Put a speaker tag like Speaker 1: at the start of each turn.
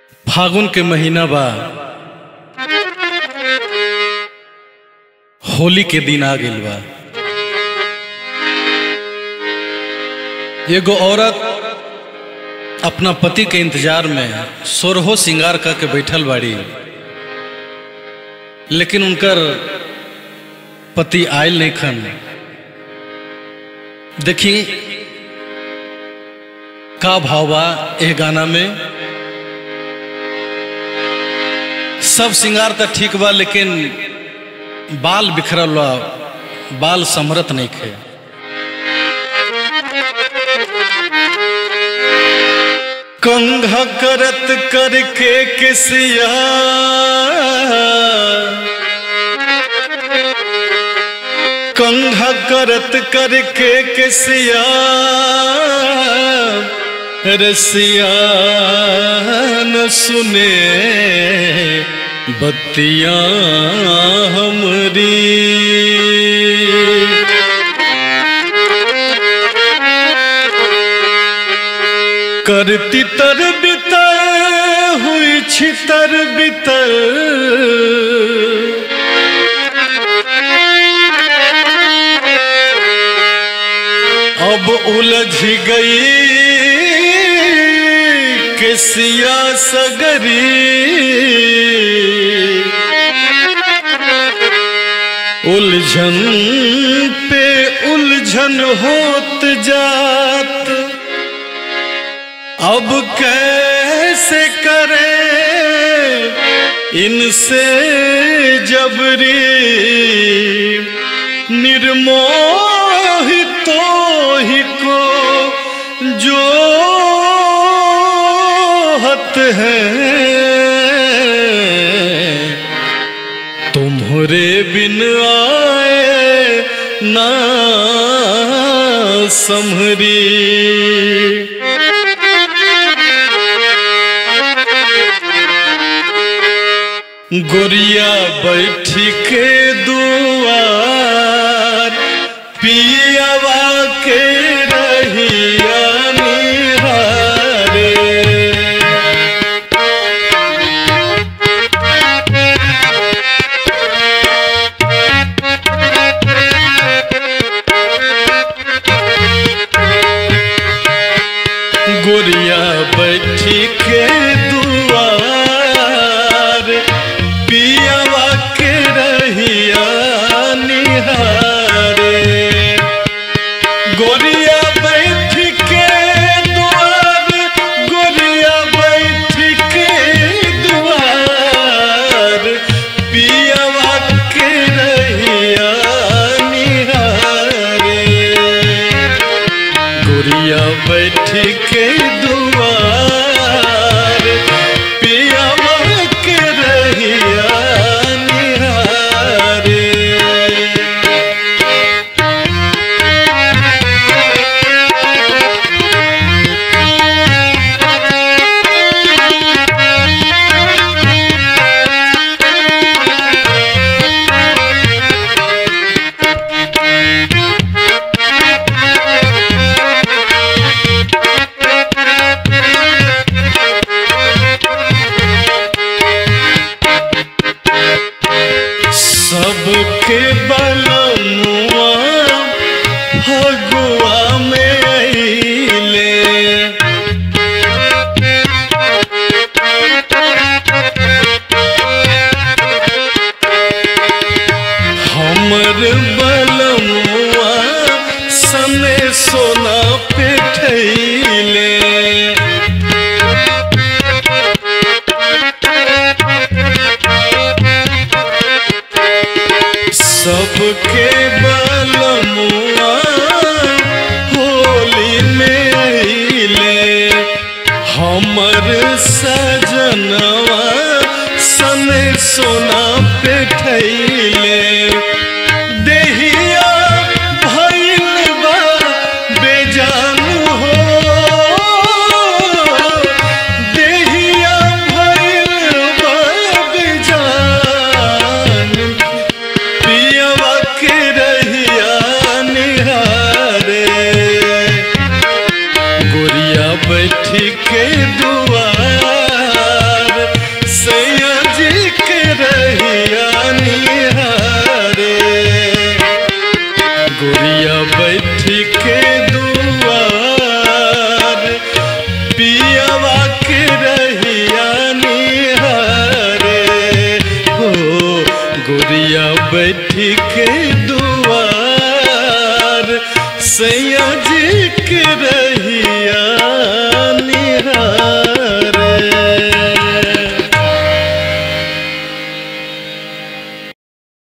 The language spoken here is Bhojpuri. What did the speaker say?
Speaker 1: फागुन के महीना बा होली के दिन आ गइल बा एगो औरत अपना पति के इंतजार में सोरहो श्रृंगार करके बैठल बाड़ी लेकिन उनकर पति आयल नहीं खन देखी का भाव बा एह गाना में सब श्रृंगार तो ठीक बा लेकिन बाल बिखरल बा बाल समरत नहीं खे कंघा करत करके किसिया कंघा करत करके किसिया रसिया न सुने बत्तियां हमरी करती तर बितर हुई छितर बितर अब उलझ गई किसिया सगरी उलझन पे उलझन होत जात अब कैसे करे इनसे जबरी निर्मोही तो ही को जो हत है तुम्हारे बिन आए ना समरी गोरिया बैठी के दुआर पियावा के रहिया निहारे गोरिया बैठी के दुआर पियावा के रहिया निहारे गोरिया बैठ के दुआर गोरिया बैठ के दुआर पियावा के रहिया निहारे गोरिया बैठ के दुआर पियावा के रहिया निहारे सबके बलनुआ फगुआ में अइले हमर बलमुआ सने सोना पे ठैले सबके बलमुआ होली में अइले हमर सजनवा सने सोना पे ठैले देहिया भइल बा बेजान हो देहिया भइल बा बेजान पियवा के रहिया निहारे गोरिया बैठ के दुआर गुड़िया बैठी के दुआर पियावा के रहिया निहारे हो गुड़िया बैठी के दुआर सैया